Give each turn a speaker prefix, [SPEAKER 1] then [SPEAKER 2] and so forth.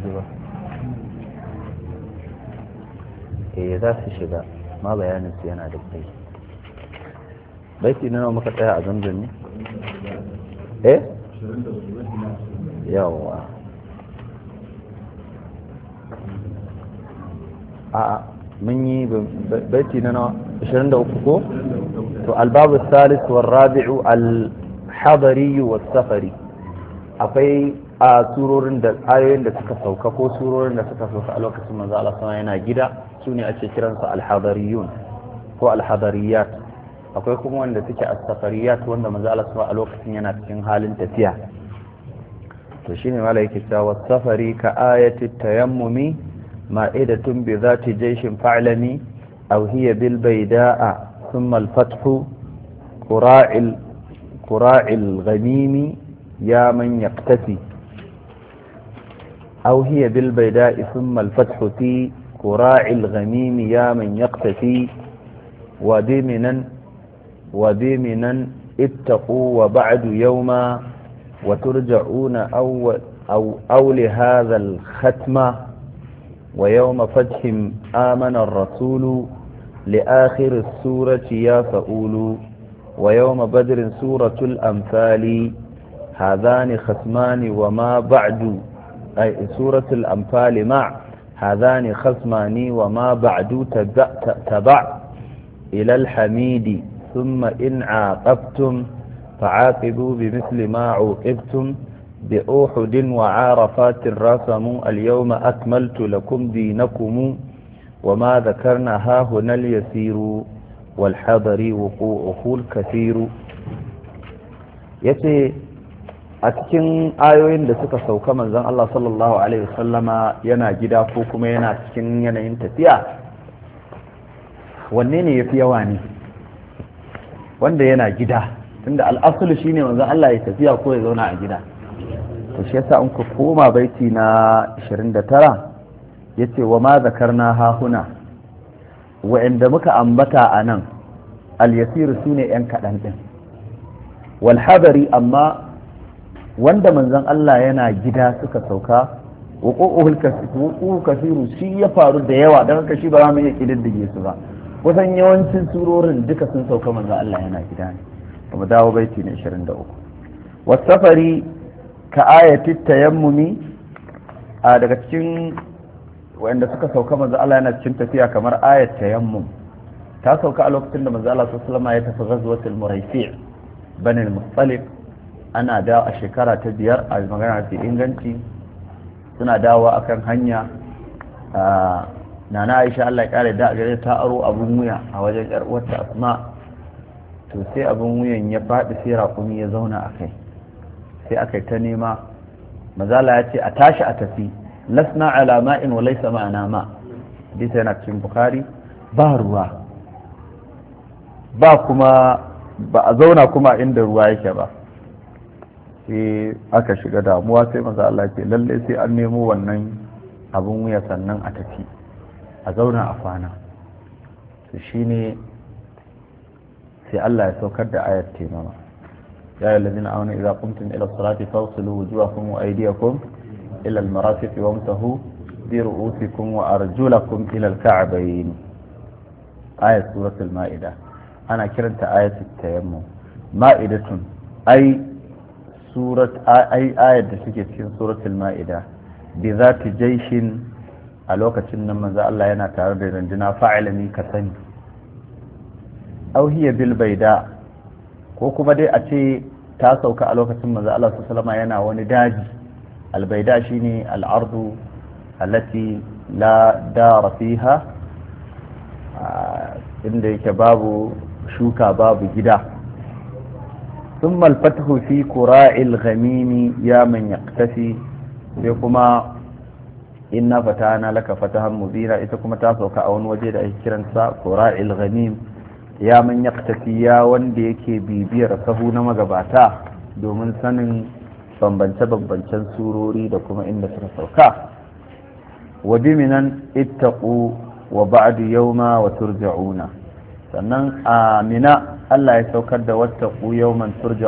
[SPEAKER 1] ji ba eh za su shiga ma bayanin su yana da kai baiti na nawa muka tsaya a zamzam ne eh yawa a mun yi baiti na nawa 23 ko to albabu salis wa rabi'u al-hadari wa safari akwai a surorin da ayoyin da suka sauka ko surorin da suka sauka a lokacin manzo Allah sama yana gida su ne ake kiransu al-hadariyun ko al-hadariyat akwai kuma wanda suke as-safariyat wanda manzo Allah sama a lokacin yana cikin halin tafiya to shine mala yake cewa safari ka ayati tayammumi ma'idatun bi zati jayshin fa'lami aw hiya bil bayda'a thumma al-fathu qura'il qura'il ghamimi يا من يقتفي أو هي بالبيداء ثم الفتح في كراع الغميم يا من يقتفي ودمنا ودمنا اتقوا وبعد يوما وترجعون أو, أو, أو لهذا الختم ويوم فتح آمن الرسول لآخر السورة يا فؤول ويوم بدر سورة الأنفال هذان خصمان وما بعد أي سورة الأنفال مع هذان خصمان وما بعد تبع, تبع إلى الحميد ثم إن عاقبتم فعاقبوا بمثل ما عوقبتم بأوحد وعارفات رسموا اليوم أكملت لكم دينكم وما ذكرنا ها هنا اليسير والحضر وقوعه الكثير يتي a cikin ayoyin da suka sauka manzon Allah sallallahu alaihi wasallama yana gida ko kuma yana cikin yanayin tafiya wanne ne yafi yawa ne wanda yana gida tunda al'asulu shine manzon Allah ya tafiya ko ya zauna a gida to shi yasa in ku koma baiti na 29 yace wa ma zakarna ha huna wa'anda muka ambata a nan al-yasir sune yan kaɗan ɗin wal hadari amma wanda manzon Allah yana gida suka sauka wuqu'uhul kasiru shi ya faru da yawa don haka shi ba za mu iya kididdige su ba kusan yawancin surorin duka sun sauka manzon Allah yana gida ne kuma dawo baiti ne 23 wasafari ka ayati tayammumi a daga cikin wanda suka sauka manzon Allah yana cikin tafiya kamar ayat tayammum ta sauka a lokacin da manzon Allah sallallahu alaihi wasallam ya tafi ghazwatul muraysi' bani al-muttalib ana da a shekara ta biyar a magana ta inganci suna dawo akan hanya na na aisha Allah ya kare da gare ta aro abun wuya a wajen yar uwarta asma to sai abun wuyan ya faɗi sai raƙumi ya zauna a kai sai aka ta nema mazala ya ce a tashi a tafi lasna ala ma'in wa laysa ma'ana ma hadisi yana cikin bukhari ba ruwa ba kuma ba a zauna kuma inda ruwa yake ba sai aka shiga damuwa sai maza Allah ce lalle sai an nemo wannan abin wuya sannan a tafi a zauna a kwana to shine sai Allah ya saukar da ayat taimama ya yi lalzina auna idza qumtum ila salati fawsilu wujuhakum wa aydiyakum ila al-marafiq wamsahu bi ru'usikum wa arjulakum ila al-ka'bayn ayat suratul ma'ida ana kiranta ayatul tayammum ma'idatun ai surat ai ayar da suke cikin suratul ma'ida bi zati jaishin a lokacin nan manzo Allah yana tare da runduna fa'ilami ka sani aw hiya bil baida ko kuma dai a ce ta sauka a lokacin manzo Allah sallallahu yana wani daji al baida shine al ardu allati la dara fiha inda yake babu shuka babu gida ثم الفتح في كراء الغميم يا من يقتفي كما إنا فتحنا لك فتحا مبينا إذا كما تاسوك أون وجد أي كرنسا كراء الغميم يا من يقتفي يا وندي يكي بيبير سهونا مغباتا domin sanin bambance-bambancen surori da kuma inda suka sauka wa biminan ittaqu wa ba'du yawma wa turja'una sannan a mina Allah ya saukar da wata yawman turja